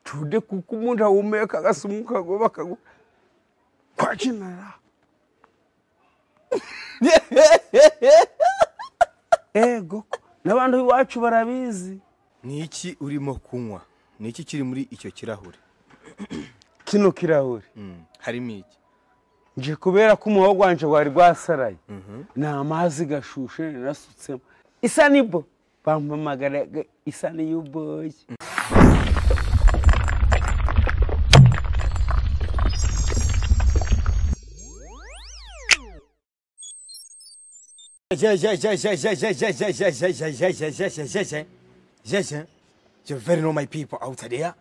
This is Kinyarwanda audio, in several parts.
tude kukumuntu ahumeka agasimuka ngo bakagu kwakinara ego n'abantu iwacu barabizi ni iki urimo kunywa ni iki kiri muri icyo kirahure kino kirahure Mm, harimo iki nje kubera ko umuhogo wanje wari rwasaraye ni amazi gashushe narasutsemo isa nibo bampamagara ga- isa niyuboye You very know my people out there.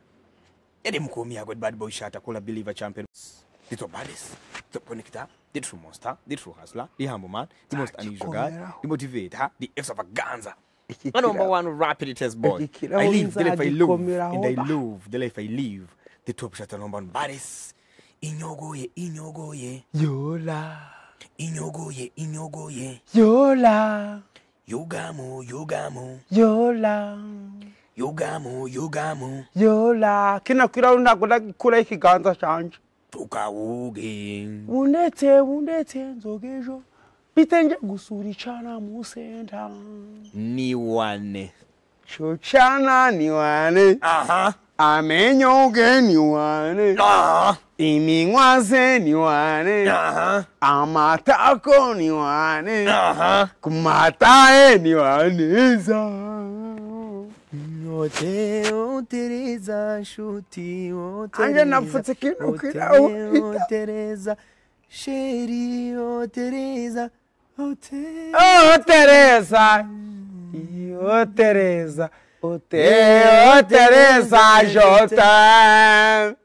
Yeah, them call me a good bad boy shot. I call a believer champion. The two baddies, the connector, the true monster, the true hustler, the humble man, the most unusual guy, the motivator, the extravaganza. Iki My number kirahure. one rapid test boy. Iki I kirahure live the life I love, nzagikomeraho and I ba. love the life I live. The top shot number one baddies. Inyogoye, inyogoye, yola inyogoye, inyogoye. yola Yugamo, yugamo. yola yugamo yugamo yola kino kirahure ntabwo ndagikuraho ikiganza canje tukawuge wundetse wundetse nzoga ejo bitenje gusura icana mu senta ni wane co cana ni wane aha amenyo ge ni wane aha iminwa ze ni wane aha amatako ni wane aha kumatae ni waneza nyote otereza shuti Anje napfutse kino kirahure. otereza sheri otereza ote oh tereza oh tereza oh te oh tereza jota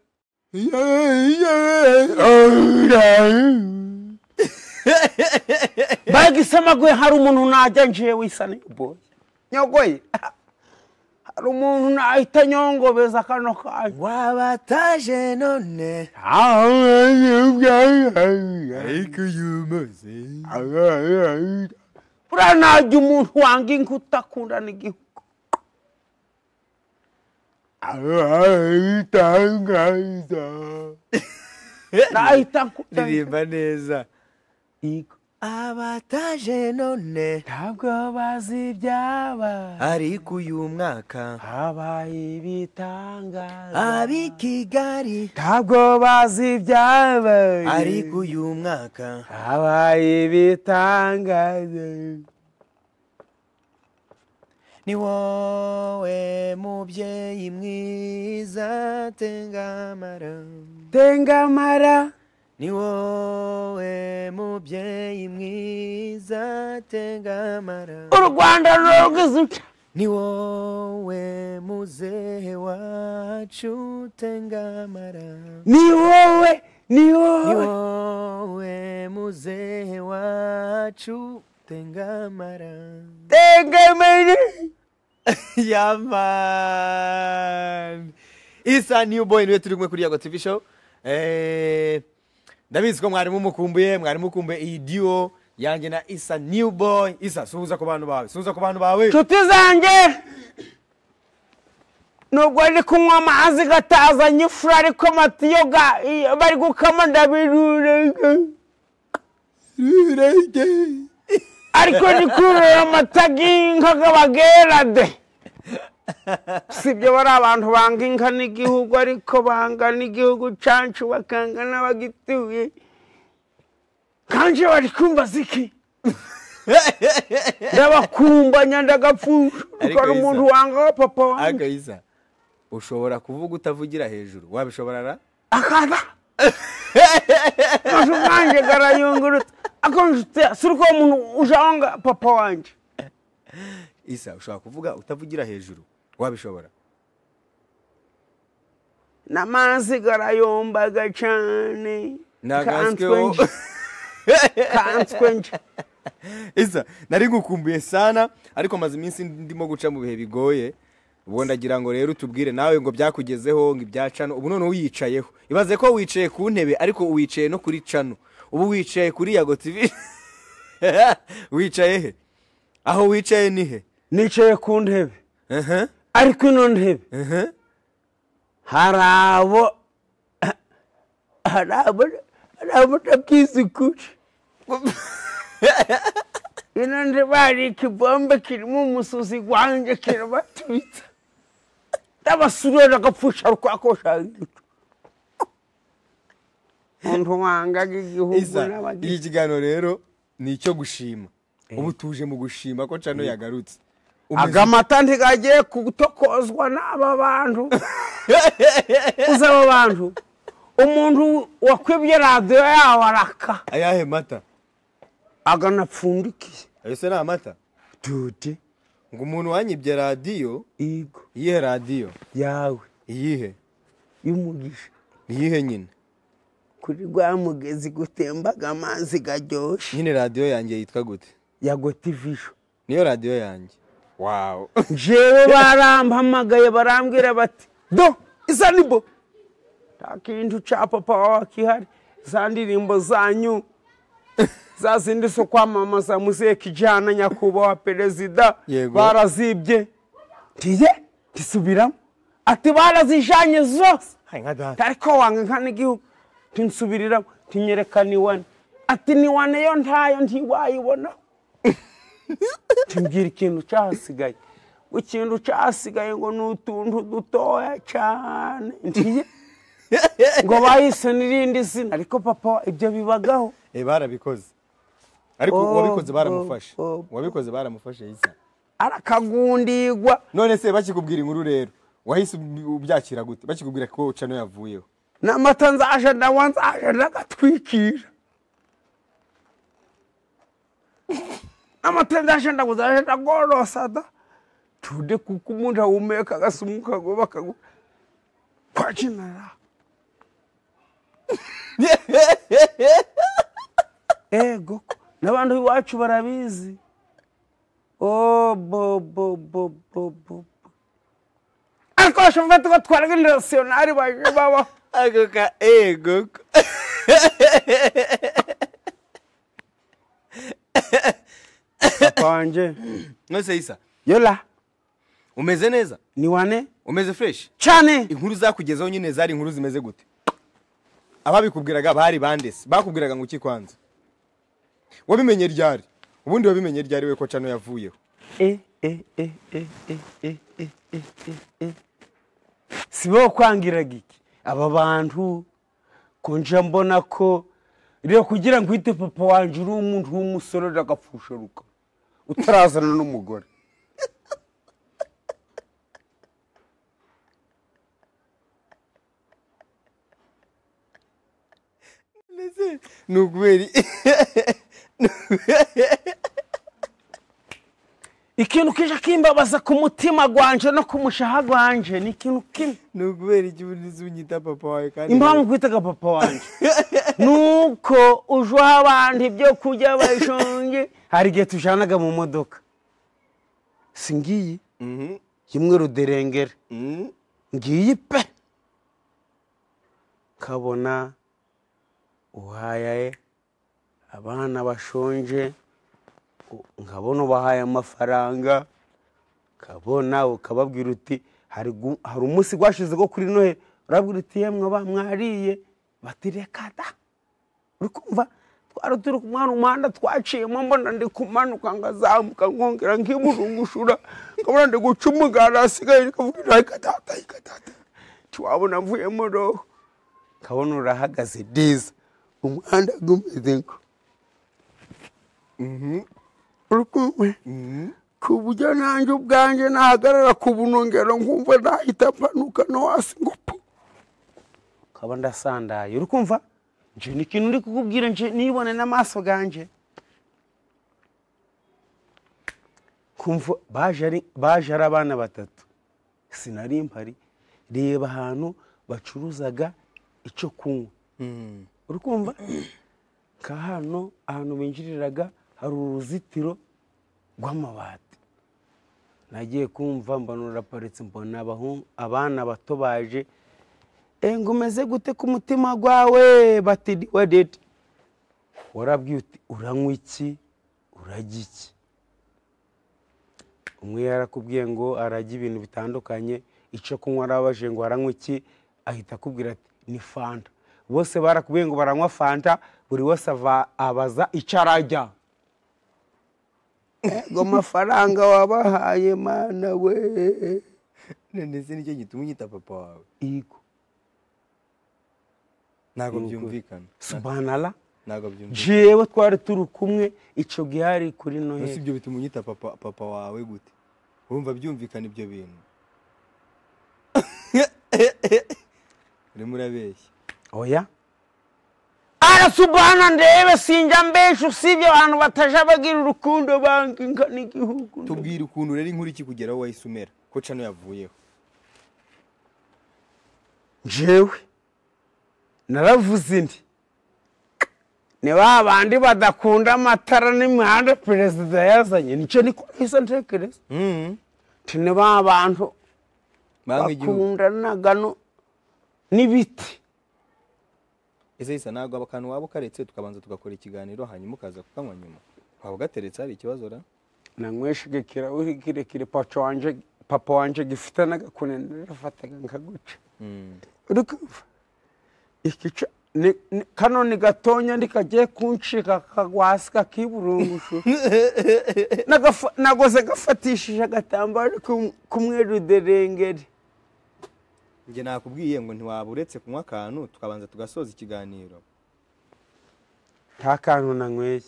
bagisema gwe hari umuntu najya njewe isa n'iboye nyogoye hari umuntu nahita nyongobeza kano kanyu wabataje none ariko yumaze buriya najya umuntu wanga inka utakundana igihugu nahita nkutanga ririmba neza inka abataje none ntabwo bazi ibyabaye ariko uyu mwaka habaye ibitangaza ab'i kigali ntabwo bazi ibyabaye ariko uyu mwaka habaye ibitangaza ni wowe mubyeyi mwiza tengamara tengamara ni wowe mubyeyi mwiza tengamara u rwanda rurwizuca ni wowe muzehe wacu tengamara ni wowe ni ni wowe wowe muzehe wacu tengamara tengamara yaman isa new boy niwe turi kumwe kuri yago tv show Eh, ndabizi ko mwarimu mukumbuye mwarimu ukumbuye iyi duo yanjye na isa new boy isa suhuza ku bantu bawe suhuza ku bantu bawe nshuti zanjye nubwo ari kunywa amazi gatazanye ifura ariko amatiyo ga- iyo bari gukama ndabirurega ariko ndi kurura amata y'inka g'abagerade si ibyo bari abantu banga inka n'igihugu ariko banga n'igihugu cyacu bakanga n'abagituye kandi bari kumbaza iki ndabakumbanya ndagapfusha Ariko hari umuntu Isa- wanga papa wanjye aga isa ushobora kuvuga utavugira hejuru wabishobora ra akaba amajwi yanjye arayunguruta ako nshuti ya- si uko umuntu ujanga papa wanjye isa ushobora kuvuga utavugira hejuru wabishobora n'amazi garayombaga cyane Nagansweho. Kanswe nje. kanswe nje isa nari ngukumbuye sana ariko maze iminsi ndimo guca mu bihe bigoye ubwo ndagira ngo rero utubwire nawe ngo byakugezeho ngo ibya cano ubu none uyicayeho ibaze ko wicaye ku ntebe ariko wicaye no kuri cano ubu wicaye kuri yago tv wicaye he aho wicaye ni he nicaye ku ntebe Ehe, ariko ino ntebe ehe. hari abo hari abo hari abo ntabyiziguje ino ndibari ikibombe kirimo umusuzi wanjye kirabatwitsa ndabasurira agapfusha rwakoshangicu umuntu wangaga igihugu Isa, n'abagizi iki kiganiro rero ni icyo gushima ubu tuje mu gushima ko cano yagarutse Umeze- aga mata ntigagiye gutokozwa n'aba bantu uzi aba bantu umuntu wakwibye radiyo yawe araka ayahe mata aganapfundikiye ayo se ni amata dude ngo umuntu wanyibye radiyo igo iyihe radiyo yawe iyihe y'umugisha iyihe nyine kuri rwa mugezi gutembaga amazi garyoshye nyine radiyo yanjye yitwa gute ya gotivisho niyo radiyo yanjye wawu jewe barampamagaye barambwira bati do isa ni bo nta kintu cya papa wawe kihari za ndirimbo zanyu za zindi zo kwamamaza muziye kijyana nyakubahwa perezida Yego. barazibye ntiye ntisubiramo ati barazijanye zose ariko wanga nka n'igihugu ntinsubiriraho ntinyereka ni wane ati ni wane yo ntayo ntiwayibonaho timbwira ikintu cyahasigaye ngo ikintu cyahasigaye ngo ni utuntu dutoya cyane ntiye ngo bahise n'irindi zina ariko papa ibyo bibagaho e barabikoze ariko Oh, uwabikoze baramufashe oh, oh. uwabikoze baramufashe isa arakagundigwa none se bakikubwira inkuru rero wahise ub- ubyakira gute bakikubwira ko cano yavuyeho n'amata nzaje ndawa nzaje ndagatwikira n'amata nzaje ndago nzaje ndagorosa da tude kuko umuntu ahumeka agasumu kago bakago kwakinara ego ko n'abantu iwacu barabizi o bo bo bo bo bo ariko bashobora gufata batwara nk'interasiyonari baje babaho ako ka ego ko papa wanjye nose isa yola umeze neza ni wane umeze fresh cyane inkuru zakugezeho nyine zari inkuru zimeze gute ababikubwiraga bari bandese bakubwiraga ngo iki kwanza wabimenye ryari ubundi wabimenye ryari we ko cano yavuyeho e e e e e e e e e e si bo kwangiraga iki aba bantu ko nja mbona ko rero kugira ngo uhite papa wanjye uri umuntu w'umusorera agapfusharuka utarazana n'umugore ni ukubera ikintu kije kimbabaza ku mutima gwanje no ku mushaha gwanje ni ikintu kimwe ni ukubera iki ubundi unyita papa wawe kandi impamvu kwitaga papa wanjye nuko uje uha abantu ibyo kurya bashonje hari igihe tujanaga mu modoka si ngiyi Mhm, kimwe ruderengera mhm. ngiyi pe kabona uhaye abana bashonje u- nkabona ubahaye amafaranga kabona ukababwira uti hari gu- hari umunsi rwashize rwo kuri noheli urabwira uti yemwe ba mwariye bati reka da uri kumva twari turi kumwana umuhanda twaciyemo mbona ndi kumanuka ngazamuka nkongera nk'imurungushura nkabona ndi guca umuganda asigaye nkavuga ati reka data reka data ntiwabona mvuyemo roho nkabona urahagaze neza umuhanda gumeze ngo uri kumwe ku buryo nanjye ubwanjye nahagarara ku bunongero nkumva nahita mpanuka no hasi ngo pu nkaba ndasandaye uri kumva nje ni ikintu ndi kukubwira nje nibone n'amaso ganjye kumva baje ari baje ari abana batatu sinari mpari reba ahantu bacuruzaga icyo kunywa uri kumva nka hano ahantu binjiriraga hari uruzitiro rw'amabati nagiye kumva mbona ruraparitse mbona abahungu abana bato baje "Eh, ngo umeze gute ku mutima gwawe bati "Ni wa dede warabwiye uti uranywa iki urajya iki umwe yarakubwiye ngo arajya ibintu bitandukanye icyo kunywa arabaje ngo aranywa iki ahita akubwira ati ni fanta bose barakubwiye ngo baranywa fanta buri wese ava- abaza icyo arajya ngo amafaranga wabahaye mana we ndetse nicyo gituma unyita papa wawe yego ntabwo Nuko. byumvikana subanara ntabwo byumvikana jewe twari turi kumwe icyo gihe hari kuri gusa noheli ibyo bituma unyita papa papa wawe gute wumva byumvikana ibyo bintu urimo urabeshya oya arasubana ndebe sinjya mbesha usibye abantu bataja bagira urukundo banginga n'igihugu tubwire ukuntu rero inkuru ikikugeraho wahise umera ko cano yavuyeho jewe naravuze indi ni ba bandi badakunda amatara n'imihanda perezida yazanye nicyo niko nahise ntekereza nti ni ba bantu banga igihugu bakundanaga no- n'ibiti ese isa ntabwo akantu waba ukaretse tukabanza tugakora ikiganiro hanyuma ukaza kukanywa nyuma waba ugateretse hari ikibazo ra nanyweshaga ikirahuri kirekire papa wanje papa wanje gifite n'agakunene narafataga nkaguca Mm. uri kumva ikica ni- ni- kano ni gatonya ndikagiye kuncika kagwasi kakiburungushu Nagafa- nagoze gafatishije agatambaro k'um- k'umweru derengere njye nakubwiye ngo ntiwaba uretse kunywa akantu tukabanza tugasoza ikiganiro nta kantu nanyweye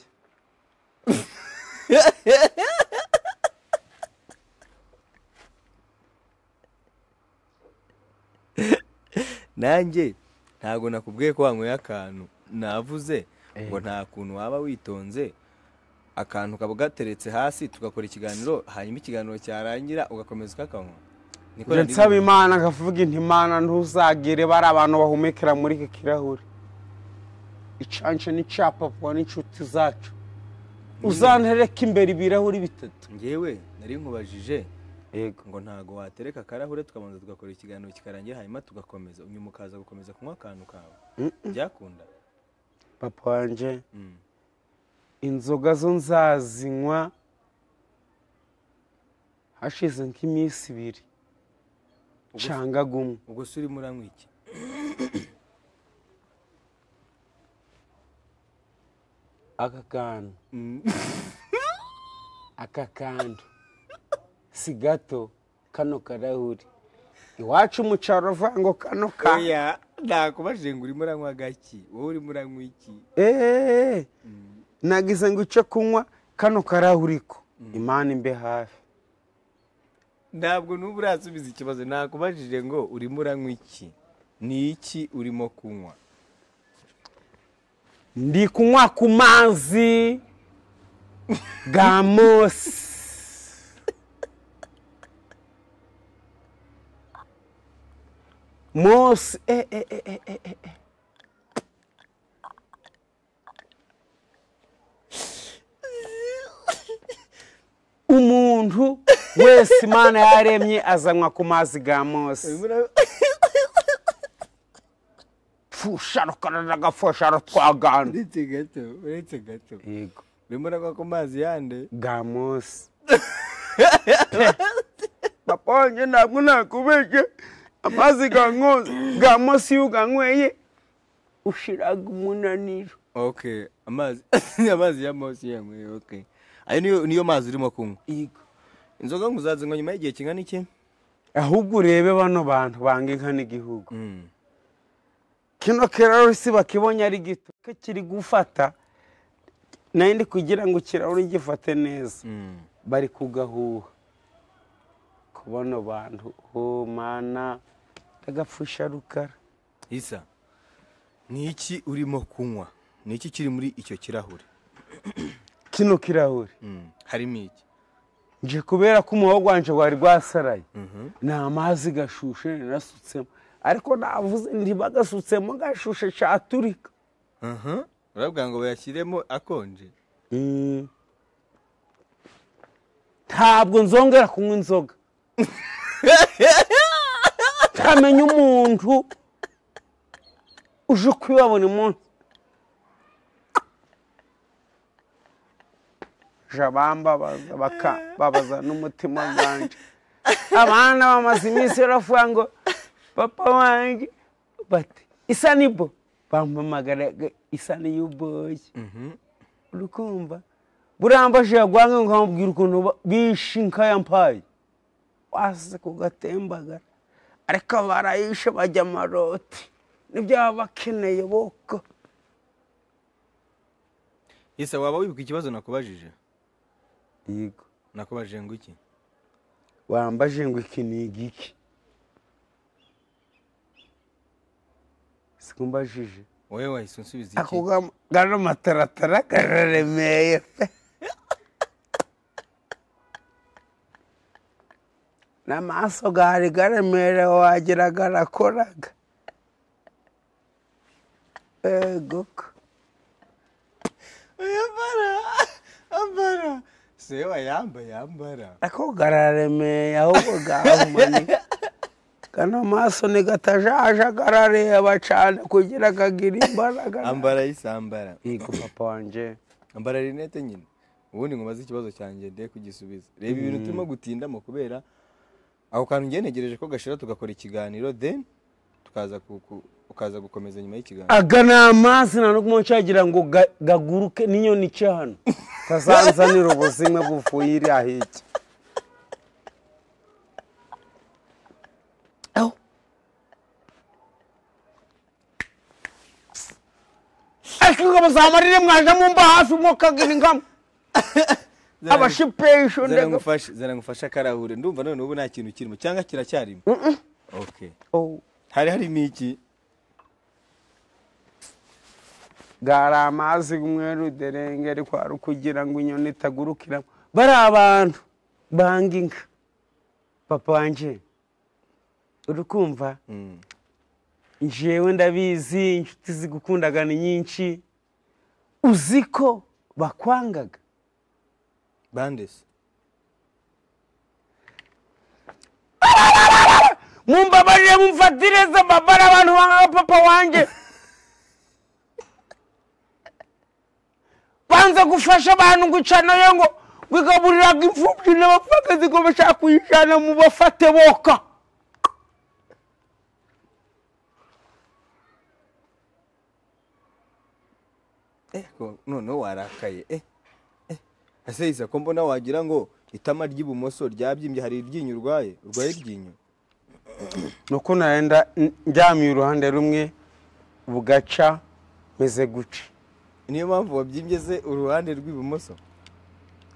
nanjye ntabwo nakubwiye ko wanyweye akantu navuze ngo nta kuntu waba witonze akantu kaba gateretse hasi tugakora ikiganiro hanyuma ikiganiro cyarangira ugakomeza ukakanywa niko njye nari nsaba bivuze. imana nkavuga inti imana ntuzagire bari abantu bahumekera muri iki kirahure icanje n'icya papa n'inshuti zacu uzantereka imbere ibirahuri bitatu njyewe nari nkubajije yego ngo ntabwo watereka akarahure tukabanza tugakora ikiganiro kikarangira hanyuma tugakomeza nyuma ukaza gukomeza kunywa akantu kawe byakunda papa wanje Mm. inzoga zo nzazinywa hashize nk'iminsi ibiri canga gumwe ubwo se urimo uranywa iki aka kantu aka kantu si gato kano karahuri iwacu mu cyaro avuga ngo kano kantu oya nakubajije ngo urimo uranywa gaki wowe urimo uranywa iki eee nagize ngo icyo kunywa kano karahuriko imana imbe hafi ntabwo n'ubu urasubiza ikibazo nakubajije ngo urimo uranywa iki ni iki urimo kunywa ndi kunywa ku mazi ga mosi mosi eh, eh, eh, eh, eh, eh, eh. umuntu wese imana yaremye azanywa ku mazi ga mosi fusharo karanagafasharo twagana uretse gato uretse gato yego urimo uranywa ku mazi yande bwa munsi papa wanjye ntabwo nakubeshye amazi ga nkozi ga munsi iyo uganyweye ushiraga umunaniro okay amazi amazi ya mosi yanyweye okay ayo niyo niyo mazi urimo kunywa yego inzoga ngo uzazinywa nyuma y'igihe kingana iki ahubwo urebe bano bantu banga inka n'igihugu Mm. kino kiraro si bakibonye ari gito ko kiri gufata nayo ndi kugira ngo kirahuri gifate neza Mm. bari kugahuha kubona bantu oh mana agapfusha rukara isa ni iki urimo kunywa ni iki kiri muri icyo kirahure kino kirahuri Mm. harimo iki nje kubera ko umuhogo wanjye wari rwasaraye ni amazi gashushe narasutsemo ariko navuze ntibagasutsemo gashushe caturika Mhm. urabwira ngo bayashyiremo akonje Mm. ntabwo nzongera kunywa inzoga ntamenya umuntu uje kwiba buri munsi jabamba babaza n'umutima wanje abana bamaze iminsi baravuga ngo papa wanjye bati isa nibo bampamagara ngo isa niy'uboye uri kumva burambaje yagwanga ngo nkababwira ukuntu ba- bishe inka ya mpayi waze kugatembagara ariko barayishe bajya amaroti nibyo baba bakeneye boko isa waba wibuka ikibazo nakubajije yego nakubajije ngo iki wambaje ngo iki ni igiki sikumbajije wowe wahise unsubiza iki ako ga- gano mataratara kararemeye pe n'amaso gari garemere wagira garakoraga ego ko yambara ambara sewa yamba yambara ako gararemeye ahubwo gahumanika gano maso nigatajaja garareba cane kugira gagira imbaraga ambara isambara yego papa wanje ambara rinete nyine ubundi nkubaze ikibazo cyanjye nde kugisubiza reba ibintu turimo gutindamo kubera ako kantu ngenegereje ko gashira tugakora ikiganiro then tukaza ku- ku- ukaza gukomeza nyuma y'ikiganiro aga ni amazi nta n'ukumwe cyagira ngo ga- gaguruke n'inyoni cyane tazanzanira ubuzima buvuye iriya hirya Aho. ariko ngo muzamarire mwaje mumba hafi mukagira ingamu abashipeshi ndega zaragufasha zaragufasha akarahure ndumva none ubu nta kintu kirimo cyangwa kiracyarimo okay Oh, hari harimo iki gari amazi umweru derengeri kwari kugira ngo inyoni itagurukiramo bari abantu banga inka papa wanjye uri kumva Mm. njyewe ndabizi inshuti zigukundaga ni nyinshi uzi ko bakwangaga bandes mumbabarire mumfatireze babara abantu bangaga papa wanjye banze gufasha abantu gucanayo ngo bigaburiraga imfubyi n'abapfakazi ngo bashaka kuyijyana mu bafate boka eh ko- noneho warakaye eh eh. ese isa ko mbona wagira ngo itama ry'ibumoso ryabyimbye hari iryinyo urwaye urwaye iryinyo nuko narenda ndyamiye uruhande rumwe bugaca meze guca niyo mpamvu wabyimbye se uruhande rw'ibumoso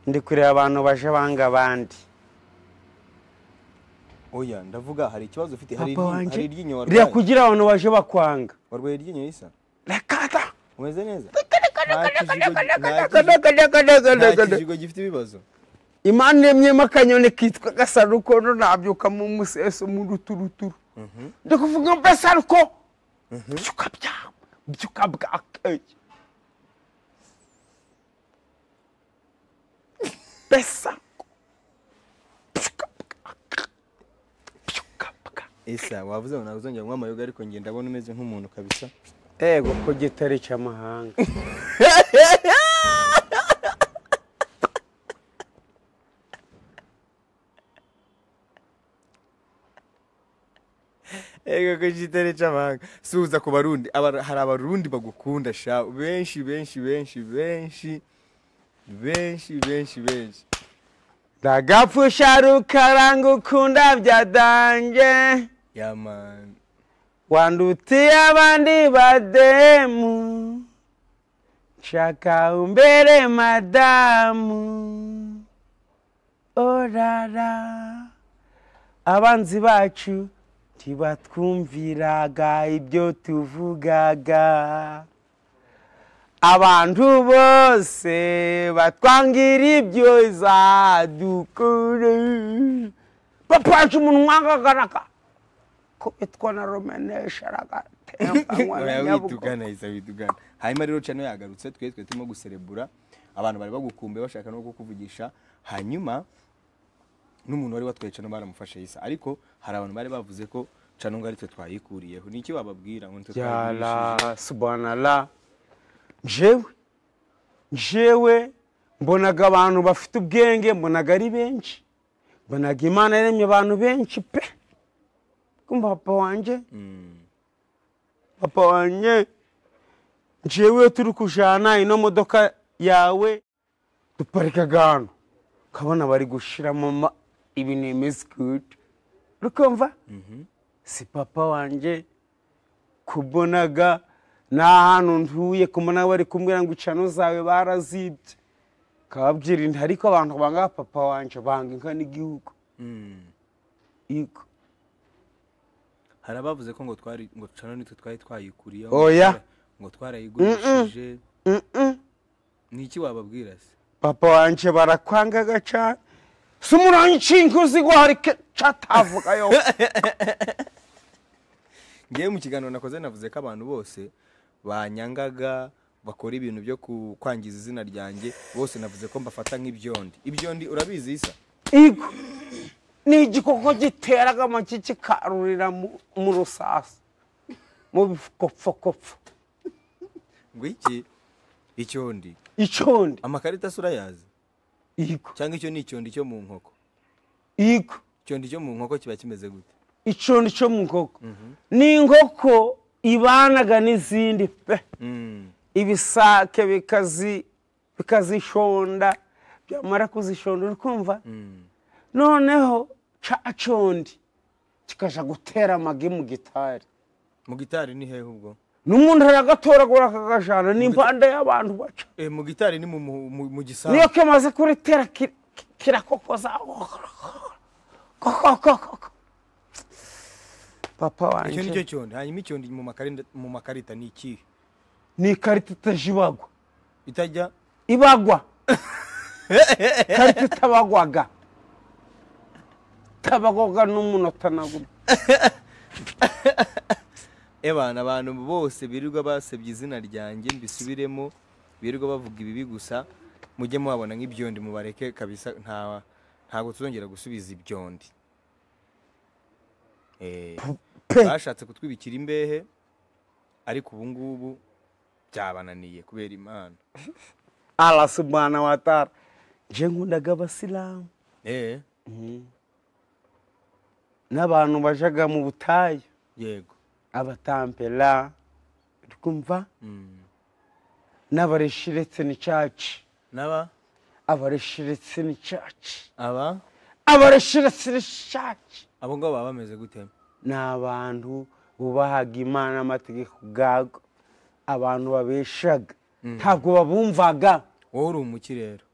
ndi kureba abantu baje banga abandi oya ndavuga hari ikibazo ufite hari papa iryinyo- wanjye hari iryinyo rira warwaye kugira abantu baje bakwanga warwaye iryinyo isa rekata umeze neza nta kijigo- nta kijigo- nta kijigo gifite ibibazo imana iremyemo akanyoni kitwa gasarukono nabyuka mu museso mu ruturuturu ndi kuvuga ngo gasaruko byuka byama byuka bwakeye besa byuka bwaka byuka bwaka isa wavuze ngo ntazongera kunywa amayoga ariko njye ndabona umeze nk'umuntu kabisa ego ku gitari cy'amahanga ego ko kitari cy'amahanga suza ku barundi Aba- hari abarundi bagukunda sha benshi benshi benshi benshi benshi benshi benshi ndagapfusha rukaranga ukunda byadange yamani wandutiye abandi bademu nshaka umbere madamu orara abanzi bacu ntibatwumviraga ibyo tuvugaga abantu bose batwangira ibyo zadukuru papa wacu umuntu wangagaraka ko witwa na romenesha oya aragatembanywa witugana isa witugana hanyuma rero cano yagarutse twe twe turimo guserebura abantu bari bagukumbuye bashaka no kukuvugisha hanyuma n'umuntu wari watwaye cano baramufashe isa ariko hari abantu bari bavuze ko cano ngo aritwe twayikuriyeho ni iki bababwira ngo nitwe twayigurishije yara subanara jewe jewe mbonaga abantu bafite ubwenge mbonaga ari benshi mbonaga imana yaremye abantu benshi pe kumva papa wanjye papa wanjye njyewe iyo turi kujyana ino modoka yawe duparika ahantu ukabona bari gushiramo ama- ibintu bimeze gudu rukumva si papa wanjye kubonaga ni ahantu ntuye kumona bari kumbwira ngo icano zawe barazibye kababwira inda ariko abantu banga papa wanje banga inka n'igihugu yego hari abavuze ko ngo twari ngo cano nitwe twari twayikuriyeho Oya. ngo twarayigurishije ni iki wababwira se papa wanje barakwangaga cyane si umurangicingi uzigwa hari catavugayo ngewe mu kiganiro nakoze navuze ko abantu bose banyangaga bakora ibintu byo ku- kwangiza izina ryanjye bose navuze ko mbafata nk'ibyondi ibyondi urabizi isa yego ni igikoko giteraga amagi kikarurira mu- mu rusasa mu bikopfokopfo ngo iki icyondi icondi amakarita se urayazi yego cyangwa icyo ni icyondi cyo mu nkoko yego icyondi cyo mu nkoko kiba kimeze gute icondi co mu nkoko ni inkoko ibanaga n'izindi pe Mm. ibisake bikazi bikazishonda byamara kuzishonda uri kumva noneho ca condi kikaja gutera amagi mu gitari mu gitari ni hehe ubwo n'umuntu aragatoragura akakajana n'impande y'abantu baca Eh, mu gitari ni mu- mu mu- mu niyo gisambu kimaze kuritera ki- ki- kirakokoza kokokokoko papa icyo ni wanje cyo cyondi hanyuma icyondi mu makarita mu makarita ni ikihe ni ikarita itaje ibagwa itajya ibagwa karita itabagwaga itabagwaga n'umunota na gumwe ebana abantu bose birirwa basebye izina ryanjye mbisubiremo birirwa bavuga ibibi gusa mujye mubabona nk'ibyondi mubareke kabisa nta ntabwo tuzongera gusubiza ibyondi Eh, Pe. bashatse kutwibikira imbehe ariko ubu ngubu byabananiye kubera imana allah subhana wa taala nje nkundaga abasilamu Eh, n'abantu bajaga mu butayu yego abatampera uri kumva Mm. n'abareshi ndetse n'icaci n'aba abareshi ndetse n'icaci aba abareshi ndetse n'icaci abo ngabo baba bameze gute ni abantu bubahaga imana amategeko ubwago abantu babeshaga ntabwo babumvaga wowe uri umukirero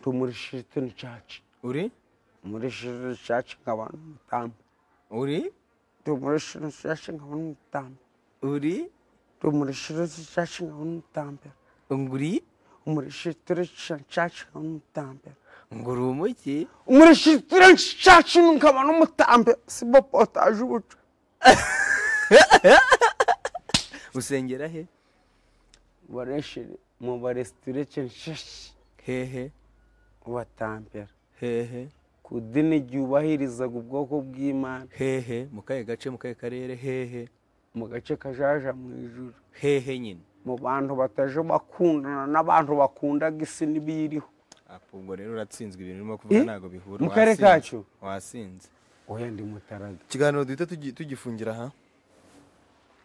tumuri shiritoni caci uri muri shiritoni caci nk'abantu mutamu uri tumuri shiritoni caci nk'abantu mutamu uri tumuri shiritoni caci nk'abantu mutambera nguri umuri shiritoni caci nk'abantu mutambera nguri umuki umuri shiritoni caci nk'abantu mutambera si bo potaje ubuco usengera he bareshire mu baresitora caci hehe batambera hehe ku dini ryubahirizaga ubwoko bw'imana hehe mu kahe gace mu kahe karere hehe mu gace kajaja mu ijuru hehe nyine mu bantu bataje bakundana n'abantu bakundaga isi n'ibiyiriho Apo ubwo rero uratsinzwe ibintu urimo kuvuga Eh? ntabwo bihura Mu karere wasinze. kacu? wasinze oya ndi mutaraga ikiganiro duhita tugi- tugifungira aha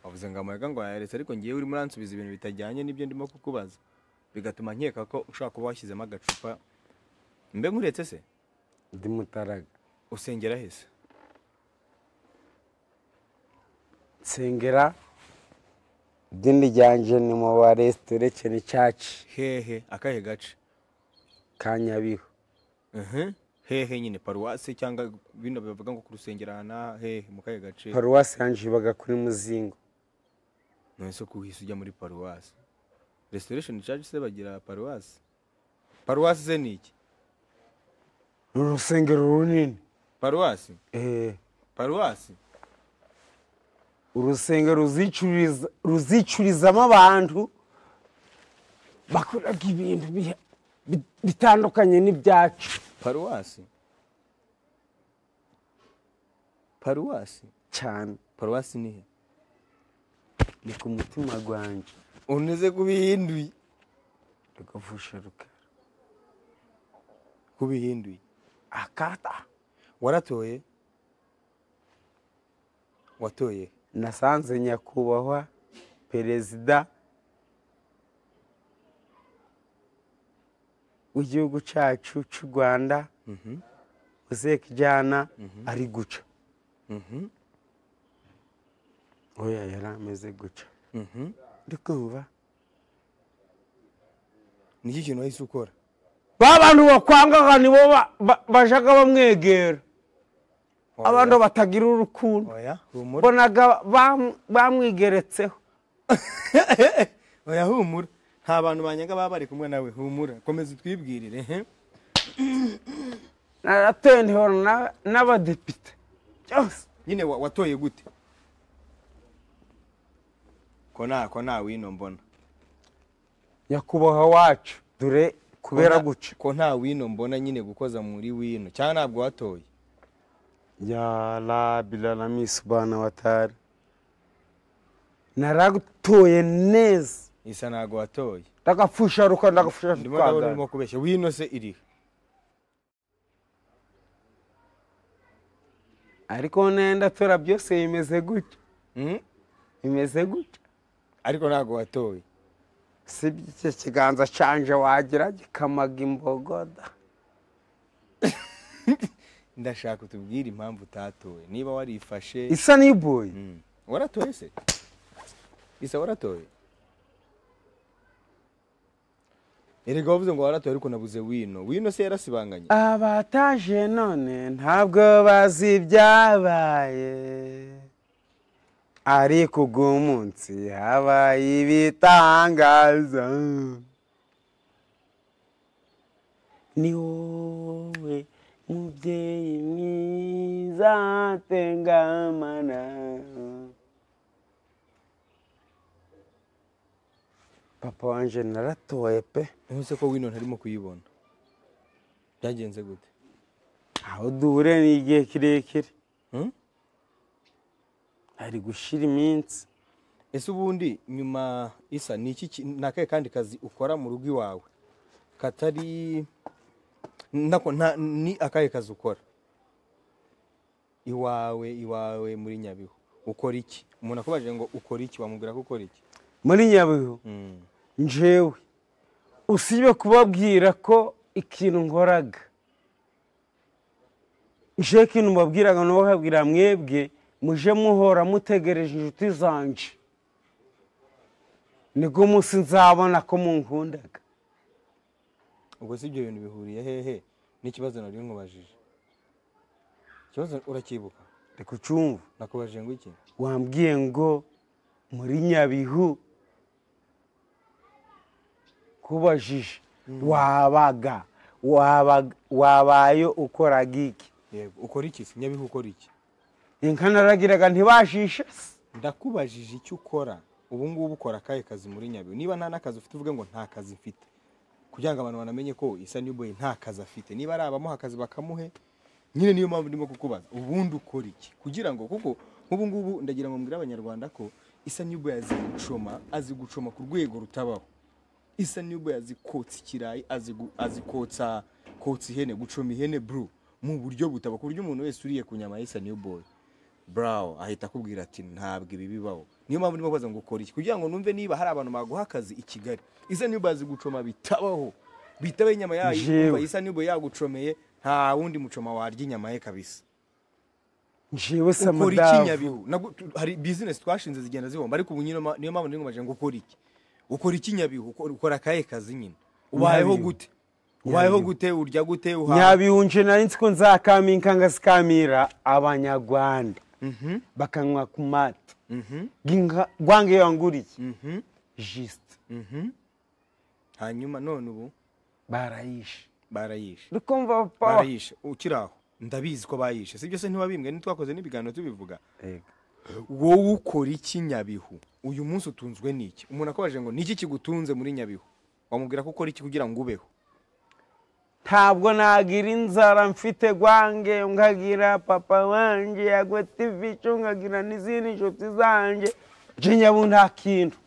wavuze ngo amuyaga ngo yayaretse ariko ngewe urimo uransubiza ibintu bitajyanye n'ibyo ndimo kukubaza bigatuma nkeka ko ushobora kuba washyizemo agacupa mbe nkuretse se ndi mutaraga usengera hese nsengera idini ryanjye ni mu baresitora cyane caci hehe akahe gace ka nyabihu Mhm. hehe nyine paruwasi cyangwa bino bivuga ngo ku rusengero aha n'aha hehe mu kahe gace paruwasi yanjye ibaga kuri muzingo none se kuhise ujya muri paruwasi restoration church se bagira paruwasi paruwasi se ni iki ni urusengero runini paruwasi eh paruwasi urusengero ruzicuriza- ruzicurizamo abantu bakoraga ibintu biha- bi- bitandukanye n'ibyacu paruwasi paruwasi cyane paruwasi ni he ni ku mutima gwanjye uneze kubihinduye rugavusha rukara kubihinduye akata waratoye watoye nasanze nyakubahwa perezida w'igihugu cyacu cy'u rwanda uzeka ijyana ari guca oya yari ameze guca uri kumva niki kintu wahise ukora ba bantu bakwangaga nibo ba- ba- bajaga bamwegera Oya. abantu batagira urukundo oya humura mbonaga bam- bamwigeretseho oya humura nta bantu banyaga baba bari kumwe nawe humura komeza utwibwirire he naratoye ntihora na- n'abadepite byose nyine wa- watoye gute ko nta ko nta wino mbona nyakubahwa wacu dore kubera Ko nta- guca ko nta wino mbona nyine gukoza muri wino cyangwa ntabwo watoye ya rabilarami subana watari naratoye neza isa ntabwo watoye ndagapfusha ruka ndagapfusha ndimo ndabona rukandara urimo kubeshya wino se irihe ariko nenda tora byose bimeze gutya Mm? bimeze gutya ariko ntabwo watoye si by'icyo kiganza canje wagira gikamaga imbogoda ndashaka utubwire impamvu utatoye niba warifashe isa n'iboyi Mm. waratoye se isa waratoye erega wavuze ngo waratoye ariko nabuze wino wino se yarasibanganye abataje none ntabwo bazi ibyabaye ariko uyu munsi habaye ibitangaza ni wowe mubyeyi mwiza tengamana papa wanje naratoye pe ntuze ko wino ntarimo kuyibona byagenze gute aho duhure ni igihe kirekire Mm? ari gushira iminsi ese ubundi nyuma isa ni iki ki- ni akahe kandi kazi ukora mu rugo iwawe katari nako nta- ni akahe kazi ukora iwawe iwawe muri nyabihu ukora iki umuntu akubaje ngo ukora iki wamubwira ko ukora iki muri nyabihu Mm. njewe usibye kubabwira ko ikintu nkoraga nje ikintu mbabwiraga nabo bakabwira mwebwe muje muhora mutegereje inshuti zanje nibwo munsi nzabona ko munkundaga ubwo si ibyo bintu bihuriye hehe n'ikibazo nari nkubajije ikibazo uracyibuka reka ucumva nakubajije ngo iki wambwiye ngo muri nyabihu kubajije wabaga wabaga wabaye ukoraga iki yego ukora iki se nyabihu ukora iki inka naragiraga ntibajishe se ndakubajije icyo ukora ubu ngubu ukora akahe kazi muri nyabihu niba nta n'akazi ufite uvuge ngo nta kazi mfite kugira ngo abantu banamenye ko isa new boy nta kazi afite niba ari abamuha akazi bakamuhe nyine niyo mpamvu ndimo kukubaza ubundi ukora iki kugira ngo kuko nk'ubu ngubu ndagira ngo mbwire abanyarwanda ko isa new boy azi gucoma azi gucoma ku rwego rutabaho isa new boy azi kotsa ikirayi azi gu- azi kotsa kotsa ihene gucoma ihene bro mu buryo butaba ku buryo umuntu wese uriye ku nyama ya isa new boy burawo ahita akubwira ati ntabwo ibi bibaho niyo mpamvu ndimo kubaza ngo ukora iki kugira ngo numve niba hari abantu baguha akazi i kigali isa niyo bazi gucoma bitabaho bitabaho inyama yayo Jewe. ukumva isa niyo yagucomeye nta wundi mucoma warya inyama ye kabisa njewe se ukora iki amadavu nyabihu Nabwo tu- hari bizinesi twashinze zigenda zihomba ariko ubu nyine ma- niyo mpamvu ndingumaje ngo ukora iki ukora iki nyabihu Ukora- ukora akahe kazi nyine ubayeho Nyabihu. gute ubayeho Nyabihu. gute urya gute uhaha nyabihu nje nari nzi ko nzakaminka ngazikamira abanyarwanda Mhm, bakanywa ku mata mhm, rwange yanguriye mhm, jisite mhm. hanyuma none ubu barayishe barayishe uri kumva papa barayishe ukiri aho ndabizi ko bayishe sibyo se ntiwabimbwe ntitwakoze n'ibiganiro tubivuga wowe ukora iki nyabihu uyu munsi utunzwe n'iki umuntu akabajije ngo niki kigutunze muri nyabihu wamubwira ko ukora iki kugira ngo ubeho ntabwo nagira inzara mfite gwange ngagira papa wanjye yagwetivico ngagira n'izindi nshuti zanjye nje nyabu nta kintu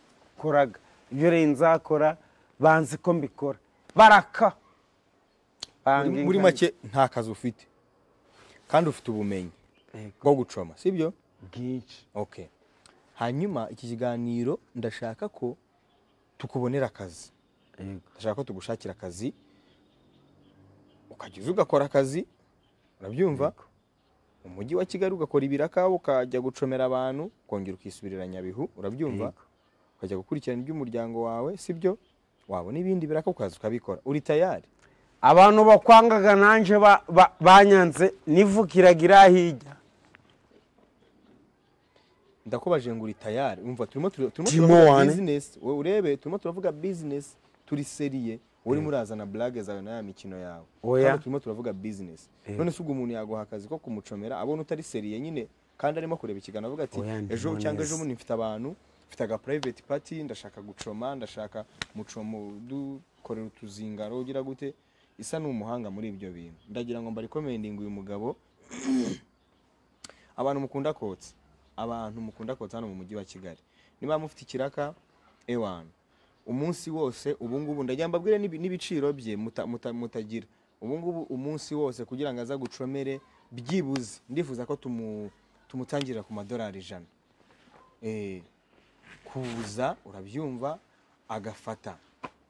koraga ibyo rero nzakora banzi ko mbikora baraka muri make nta kazi ufite kandi ufite ubumenyi Yego. bwo gucoma sibyo bwinshi okay hanyuma iki kiganiro ndashaka ko tukubonera akazi Yego. ndashaka ko tugushakira akazi ukajya uza ugakora akazi urabyumva mu mujyi wa kigali ugakora ibiraka ukajya gucomera abantu ukongera ukisubirira nyabihu urabyumva Yego. ukajya gukurikirana iby'umuryango wawe sibyo wabona ibindi biraka ukaza ukabikora uri tayari abantu bakwangaga nanjye ba- ba- banyanze nivukiraga iriya hirya ndakubaje ngo uri tayari umva turimo tur- turimo Timo turavuga wane. bizinesi wowe urebe turimo turavuga bizinesi turi seriye wowe urimo urazana burage zawe n'aya mikino yawe Oya. Kandi turimo turavuga bizinesi Yego. none se ubwo umuntu yaguha akazi ko kumucomera abona utari seriye nyine kandi arimo kureba ikiganiro avuga ati Oya, ndimo ejo cyangwa neza." ejo bundi mfite abantu mfite aga private party ndashaka gucoma ndashaka mucomo dukorera utuzingaro ugira gute isa ni umuhanga muri ibyo bintu ndagira ngo mbarikomendinga uyu mugabo abantu mukunda kotsa abantu mukunda kotsa hano mu mujyi wa kigali niba mufite ikiraka ewanu umunsi wose ubungubu ndagira ngo mbabwire n'ibi- n'ibiciro bye muta- muta- mutagira ubungubu umunsi wose kugira ngo aze gucomere byibuze ndifuza ko tumu- tumutangirira ku madolari ijana Eh, kuza urabyumva agafata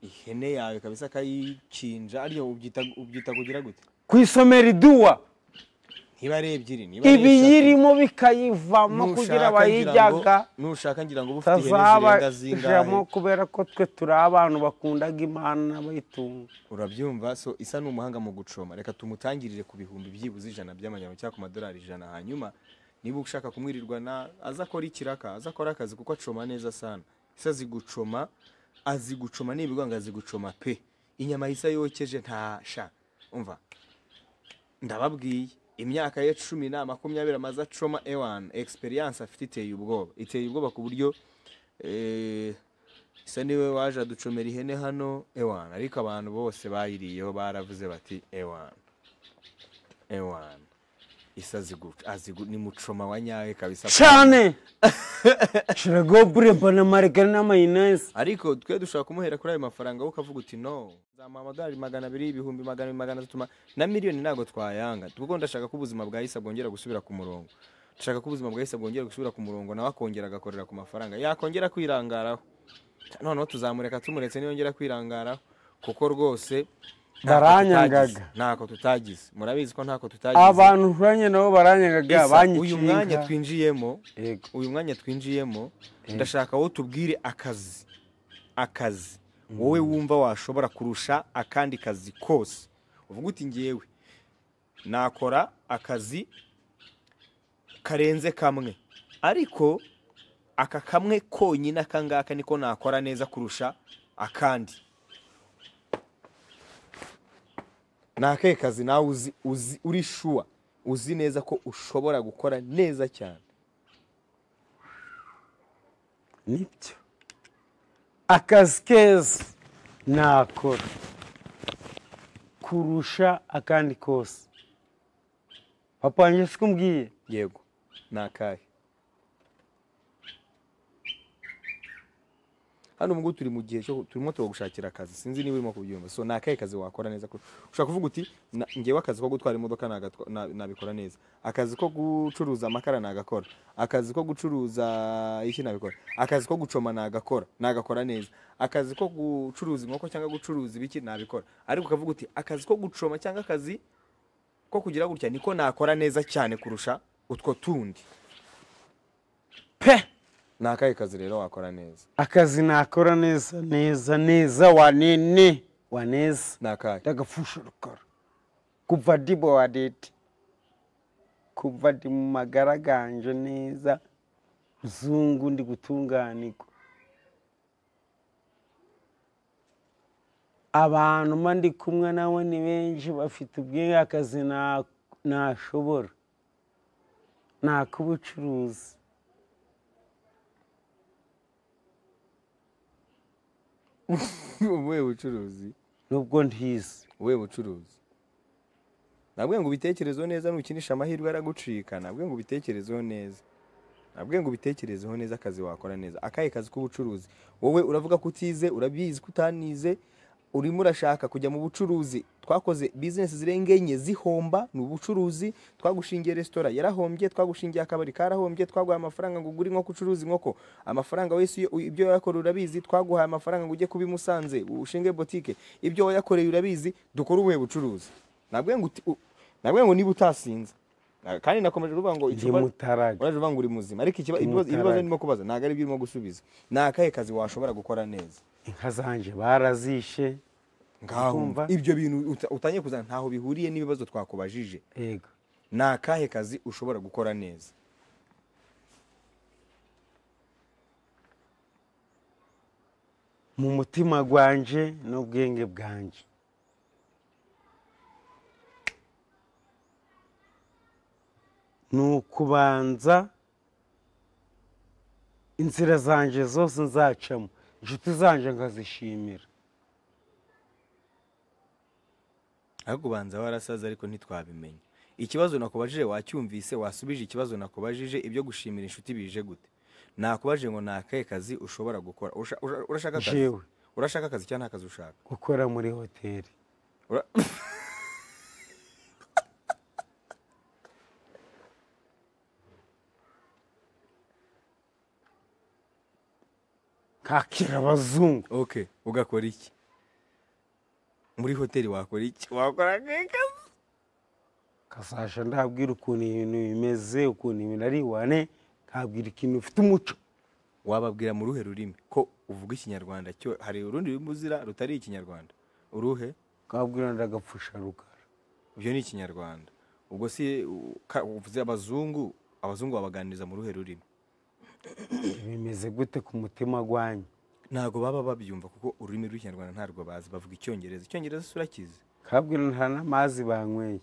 ihene yawe kabisa akayikinja ariyo ubyita ubyita kugira gute ku isomero iduwa ntiba ari ebyiri niba ari eshatu. ibiyirimo bikayivamo kugira Nushaka abayijyaga ngira ngo- nushaka ngira ngo uba ufite ihene zirenga tazabajamo zingahe kubera ko twe turi abantu bakundaga imana n'abayitunga urabyumva so isa ni umuhanga mu gucoma reka tumutangirire ku bihumbi byibuze ijana by'amanyarwanda cyangwa ku madolari ijana hanyuma niba ushaka kumwirirwa na aza akora ikiraka aza akora akazi kuko acoma neza sana ise azi gucoma azi gucoma nibirwa ngo azi gucoma pe inyama isa yokeje nta sha umva ndababwiye imyaka ye cumi na makumyabiri amaze acoma ewani egisperiyanse afite iteye ubwoba iteye ubwoba ku buryo eh, isa niwe waje aducomera ihene hano ewani ariko abantu bose bayiriyeho baravuze bati ewani ewani isa azi gu- azi gu- ni mucoma wa nyawe kabisa cyane shiragobure mbona marigari n'amayinesi ariko twe dushobora kumuhera kuri ayo mafaranga wowe ukavuga uti no zamuha amadolari magana abiri ibihumbi magana abiri magana atatu ma- na miliyoni ntabwo twayanga kuko ndashaka ko ubuzima bwa isa bwongera gusubira ku murongo ndashaka ko ubuzima bwa isa bwongera gusubira ku murongo nawe akongera agakorera ku mafaranga yakongera kwirangaraho noneho tuzamureka tumuretse niyongera kwirangaraho kuko rwose ntako Baranyangaga. tutagize, ntako tutagize murabizi ko ntako tutagize abantu turanye nabo baranyangaga Isa, uyu mwanya banyikinga twinjiyemo Yego. uyu mwanya twinjiyemo ndashaka wowe tubwire akazi akazi wowe wumva washobora kurusha akandi kazi kose uvuga uti ngewe nakora akazi karenze kamwe ariko aka kamwe konyine aka ngaka niko nakora neza kurusha akandi ni akahe kazi nawe uzi, uzi uri shuwa uzi neza ko ushobora gukora neza cyane nibyo akazi keza nakora kurusha akandi kose papa wanjye siko umbwiye yego ni akahe hano ubwo turi mu gihe cyo turimo turagushakira akazi sinzi niba urimo kubyumva so ni akahe kazi wakora neza kurusha- ushobora kuvuga uti "Na- ngewe akazi ko gutwara imodoka nagatwa- na- nabikora neza akazi ko gucuruza amakara nagakora akazi ko gucuruza iki nabikora akazi ko gucoma nagakora nagakora neza akazi ko gucuruza inkoko cyangwa gucuruza ibiki nabikora ariko ukavuga uti akazi ko gucoma cyangwa akazi ko kugira gutya niko nakora neza cyane kurusha utwo tundi pe ni akahe kazi rero wakora neza akazi nakora neza neza neza wanene waneza ni akahe ndagapfusha rukora kuva ndi bowadeti kuva ndi mu magara ganje neza zungu ndi gutunganirwa abantu ma ndi kumwe nabo ni benshi bafite ubwenge akazi na- nashobora ni ak'ubucuruzi ubuhe bucuruzi nubwo ntizi ubuhe bucuruzi nabwiye ngo ubitekerezeho neza nukinisha amahirwe aragucika nabwiye ngo ubitekerezeho neza nabwiye ngo ubitekerezeho neza akazi wakora neza akahe kazi k'ubucuruzi wowe uravuga ko utize urabizi ko utanize urimo urashaka kujya mu bucuruzi twakoze bizinesi zirenga enye zihomba ni ubucuruzi twagushingiye resitora yarahombye twagushingiye akabari karahombye twaguhaye amafaranga ngo ugure inkoko ucuruze inkoko amafaranga wese iyo- ibyo wayakora urabizi twaguhaye amafaranga ngo ujye kuba i musanze ushinge botike ibyo wayakoreye urabizi dukore ubuhe bucuruzi nabwo ngo uti- u- nabwo ngo niba utasinze Na- kandi nakomeje kuvuga ngo ndi icupa mutaraga uraje uvuga ngo uri muzima ariko ikiba- ibibazo Mutaraga. ibibazo ndimo kubaza ntabwo ari ibyo urimo gusubiza ni akahe kazi washobora gukora neza inka zanje barazishe ngaho Urumva? ibyo bintu uta- utangiye kuzana ntaho bihuriye n'ibibazo twakubajije yego ni akahe kazi ushobora gukora neza mu mutima gwanje n'ubwenge bwanje ni ukubanza inzira zanje zose nzacamo inshuti zanje nkazishimira ariko ubanza warasaze ariko ntitwabimenya ikibazo nakubajije wacyumvise wasubije ikibazo nakubajije ibyo gushimira inshuti bije gute nakubajije ngo ni akahe kazi ushobora gukora Usha- usha- urashaka akazi Jewe. urashaka akazi cyangwa nta kazi ushaka gukora muri hoteli Ura- kakira abazungu ok ugakora iki muri hoteli wakora iki wakora akahe kazi kasasha ndabwira ukuntu ibintu bimeze ukuntu ibintu ari wane nkabwira ikintu ufite umuco wababwira mu ruhe rurimi ko uvuga ikinyarwanda cyo hari urundi rurimi uzira rutari ikinyarwanda uruhe nkabwira ndagapfusha rukara ibyo ni ikinyarwanda ubwo si u- ka- uvuze abazungu abazungu babaganiriza mu ruhe rurimi bimeze gute ku mutima gwanyu ntabwo baba babyumva kuko ururimi rw'ikinyarwanda ntarwo bazi bavuga icyongereza icyongereza si urakizi nkabwira nta n'amazi banyweye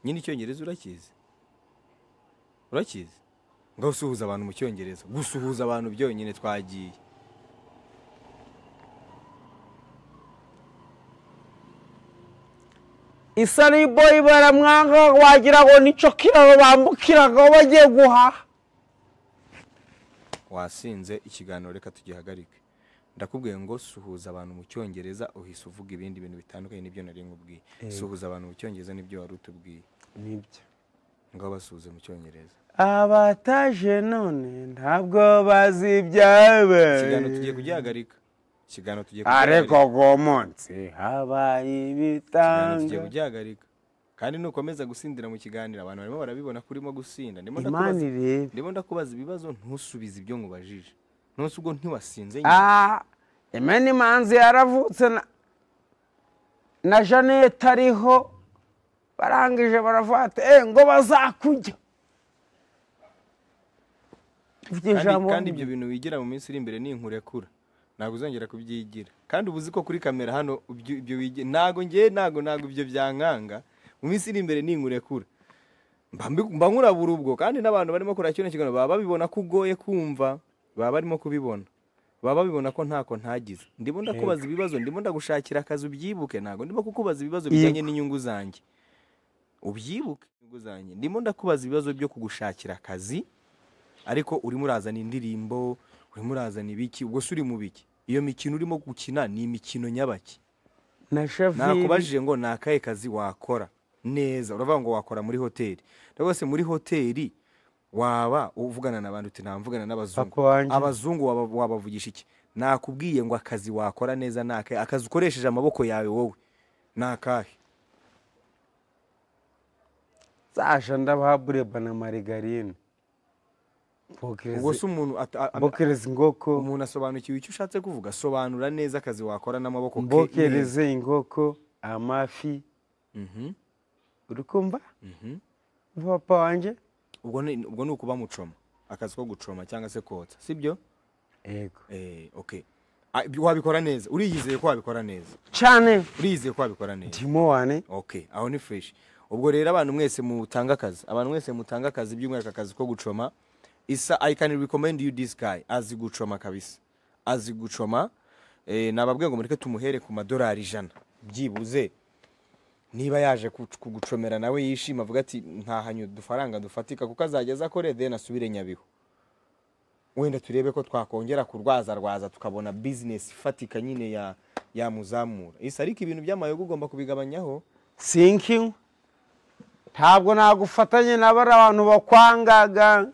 nyine icyongereza urakizi urakizi ngaho usuhuza abantu mu cyongereza gusuhuza abantu byonyine twagiye isari boyi baramwanga wagira ngo nicyo kiraro bambukiragaho bagiye guhaha wasinze ikiganiro reka tugihagarike ndakubwiye ngo suhuza abantu mu cyongereza uhise uvuga ibindi bintu bitandukanye n'ibyo nari nkubwiye suhuza abantu mu cyongereza n'ibyo wari utubwiye nibyo ngaho basuhuze mu cyongereza abataje none ntabwo bazi ikiganiro tugiye ibyabaye kugihagarika ikiganiro tugiye ariko kugihagarika. uwo munsi habaye Ikiganiro tugiye ibitanga kugihagarika kandi nukomeza gusindira mu kiganiro abantu barimo barabibona ko urimo gusinda ndimo imana ndakubaza irebe ndimo ndakubaza ibibazo ntusubize ibyo nkubajije nonse ubwo ntiwasinze nyine aha imena imanzi yaravutse na- na jeannette ariho barangije baravuga ati "Eh, ngo bazakujya Mfite Kandi- ijambo kandi ibyo bintu wigira mu minsi iri imbere ni inkurekura ntabwo uzongera kubyigira kandi uba uzi ko kuri kamera hano ibyo ibyo wigira ntabwo ngewe ntabwo ntabwo ibyo byankanga mu minsi iri imbere ni inkurekura mba mbi- mba nkurabura ubwo kandi n'abantu barimo kureba kino kiganiro baba babibona ko ugoye kumva baba barimo kubibona baba babibona ko ntako ntagize ndimo ndakubaza ibibazo ndimo ndagushakira akazi ubyibuke ntabwo ndimo kukubaza ibibazo bijyanye n'inyungu zanjye ubyibuke inyungu zanjye ndimo ndakubaza ibibazo byo kugushakira akazi ariko urimo urazana indirimbo urimo urazana ibiki ubwo se uri mu biki iyo mikino urimo gukina ni imikino nyabaki na shafiri nakubajije ngo ni akahe kazi wakora neza uravuga ngo wakora muri hoteli ndavuga se muri hoteli waba uvugana n'abantu uti ntamvugana n'abazungu Papa wanjye. abazungu waba- wabavugisha iki nakubwiye ngo akazi wakora neza ni akahe akazi ukoresheje amaboko yawe wowe ni akahe zasha ndabaha bureba na marigarine Bokereze- ubwo se umuntu ata- a- a- bokereze ingoko umuntu asobanukiwe icyo ushatse kuvuga sobanura neza akazi wakora n'amaboko ke neza. mbokereze ingoko amafi Mhm, uri kumva mhm. papa wanjye ubwo ni ubwo ni ukuba mucoma akazi ko gucoma cyangwa se kotsa sibyo yego eh okay Ah, ibyo wabikora neza uriyizeye ko wabikora neza cyane uriyizeye ko wabikora neza ndimo wane okay aho ni fresh ubwo rero abantu mwese mutanga akazi abantu mwese mutanga akazi by'umwihariko akazi ko gucoma isa i can recommend you this guy azi gucoma kabisa azi gucoma eh, nababwiye ngo mureke tumuhere ku madolari ijana byibuze niba yaje ku- kugucomera nawe yishima avuga ati ntahanyu udufaranga dufatika kuko azajya aza akore then asubire nyabihu wenda turebe ko twakongera kurwaza rwaza tukabona bizinesi ifatika nyine ya yamuzamura isa ariko ibintu by'amayoga ugomba kubigabanyaho sinki ntabwo nagufatanye n'abari abantu bakwangaga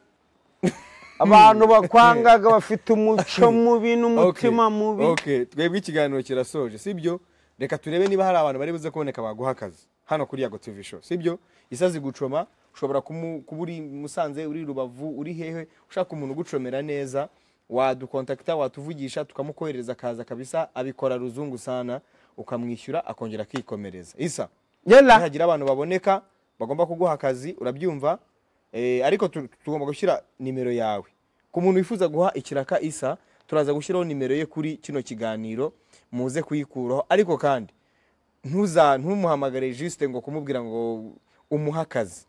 abantu bakwangaga bafite umuco mubi n'umutima Okay, mubi okay, twebwe ikiganiro kirasoje sibyo reka turebe niba hari abantu bari buze kuboneka baguha akazi hano kuri yago tv show sibyo isa zigucoma ushobora kumu- kuba uri musanze uri rubavu uri hehe ushaka umuntu ugucomera neza wadukontakita watuvugisha tukamukohereza akaza kabisa abikora ruzungu sana ukamwishyura akongera akikomereza isa yela nihagira abantu baboneka bagomba kuguha akazi urabyumva eh, ariko tu- tugomba gushyira nimero yawe ku muntu wifuza guha ikiraka isa turaza gushyiraho nimero ye kuri kino kiganiro muze kuyikuraho ariko kandi ntuza ntumuhamagare juste ngo kumubwira ngo umuhe akazi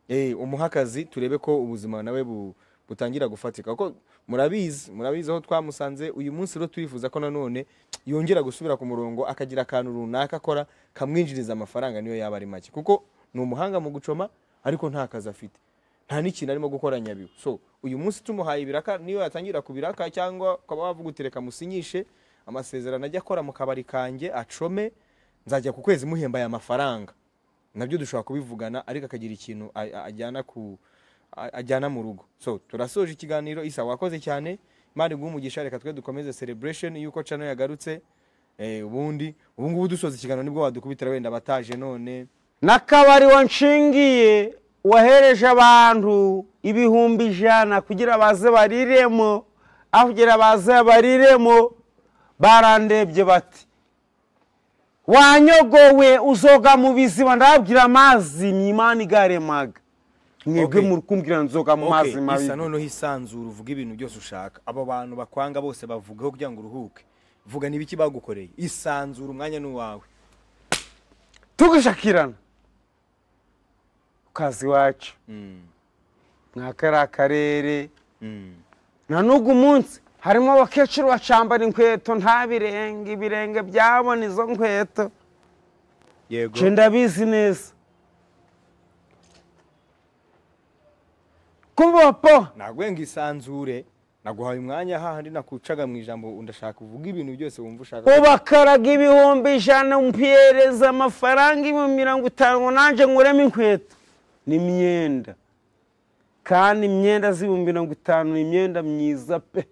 Eh, umuhe akazi turebe ko ubuzima nawe bu- butangira gufatika kuko murabizi murabizi aho twamusanze uyu munsi rero turifuza ko nanone yongera gusubira ku murongo akagira akantu runaka akora kamwinjiriza amafaranga niyo yaba ari make kuko ni umuhanga mu gucoma ariko nta kazi afite nta n'ikintu arimo gukora nyabihu so uyu munsi tumuhaye ibiraka niyo yatangira kubiraka cyangwa ukaba wavuga uti reka musinyishe amasezerano ajya akora mu kabari kanjye acome nzajya ku kwezi muhembaye amafaranga nabyo dushobora kubivugana ariko akagira ikintu a- a- ajyana ku a- ajyana mu rugo so turasoje ikiganiro isa wakoze cyane imana iguha umugisha reka twe dukomeze celebration yuko cano yagarutse eh, ubundi ubu ngubu dusoza ikiganiro nibwo wadukubitira wenda bataje none n'akabari wanshingiye wahereje abantu ibihumbi ijana kugira baze bariremo aho kugira baze bariremo barandebye bati wanyogowe uzoga mu biziba ndababwira amazi ni imana igaremaga mwebwe Okay. muri kumbwira nzoga mu mazi mabi isa noneho isanzura uvuga ibintu byose ushaka abo bantu bakwanga bose bavugaho kugira ngo uruhuke vuga n'ibiki bagukoreye isanzura umwanya n'uwawe tugashakirana ku kazi iwacu mwakari akarere Mm. na n'ugu munsi harimo abakecuru bacambara inkweto nta birenge ibirenge byabona izo nkweto yego nje ndabizi neza kubopo nagwenga isanzure naguhaye umwanya hahandi nakucaga mu ijambo ndashaka uvuga ibintu byose wumva ushaka ubakaraga ibihumbi ijana mpiyereza amafaranga ibihumbi mirongo itanu ngo nanjye nkuremo inkweto ni imyenda kandi imyenda z'ibihumbi mirongo itanu ni imyenda myiza pe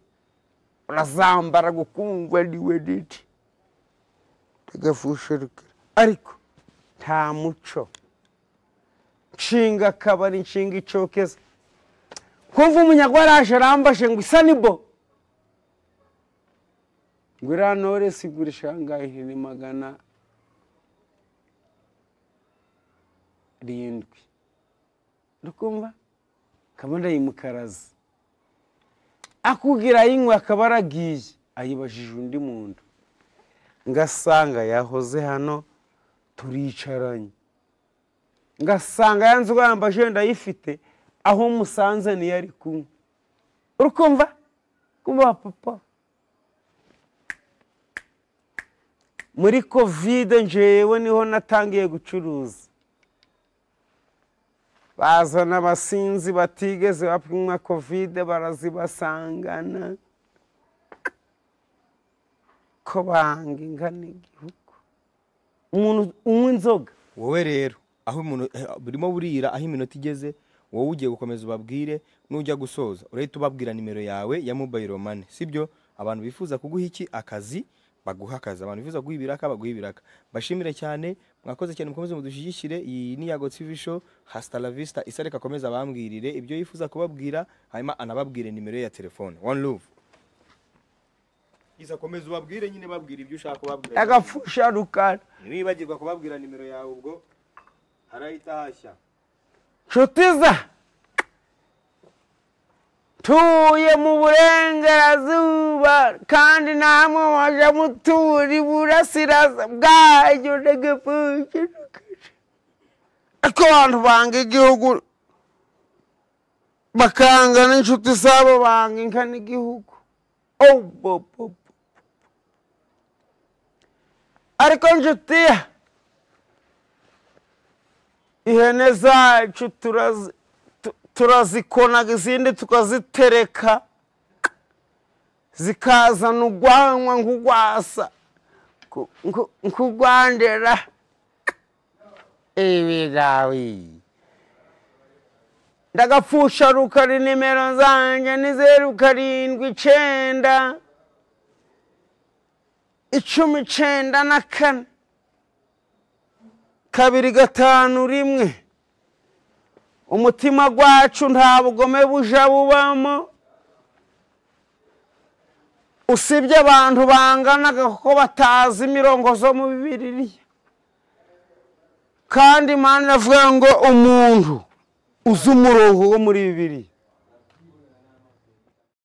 urazambara gukundwa niwe niki agafusheruka ariko nta muco nshinga akabari nshinga icokeza kumva umunyagwaraje arambashe ngo isa ni bo ngo iriya noresi igurisha ahangahe ni magana arindwi dukumva kabona yimukaraza akubwira ayinywa akaba aragiye ayibajije undi muntu ngasanga yahoze hano turicaranye ngasanga ya nzoga yambaje ndayifite aho musanze niyo ari kunywa urukumva kumva papa muri kovide njewe niho natangiye gucuruza bazana abasinzi batigeze bapimwa kovide barazibasangana ko banga ingana igihugu umuntu unywa inzoga wowe rero aho umuntu eh, burimo burira aho iminota igeze wowe ugiye gukomeza ubabwire nujya gusoza urahita ubabwira nimero yawe ya mobile money sibyo abantu bifuza kuguha iki akazi baguha akazi abantu bifuza guha ibiraka baguha ibiraka bashimire cyane mwakoze cyane mukomeze mudushyigikire iyi ni yago tv show hasta la vista isa reka akomeze abambwirire ibyo yifuza kubabwira hanyuma anababwire nimero ye ya telefone one love isa komeza ubabwire nyine babwira ibyo ushaka kubabwira agapfusha rukara niwibagirwa kubabwira nimero yawe ubwo harahita hashya nshuti za tuye mu burengerazuba kandi namwe mwaje mutura iburasiraza bwayo ndagapfukirukije ko abantu banga igihugu bakanga n'inshuti zabo banga inka n'igihugu Oh, bo, bo, bo. ariko nshuti ya ihene zacu turazi- tu- turazikonaga izindi tukazitereka zikazana ugwanwa nk'ugwasa ku- nku- nkugwandera ibirayi ndagapfusha rukari nimero zanjye ni zeru karindwi icyenda icumi icyenda na kane kabiri gatanu rimwe umutima gwacu nta bugome buja bubamo usibye abantu banganaga kuko batazi imirongo zo mu bibiliya kandi imana iravuga ngo umuntu uzi umurongo wo muri bibiliya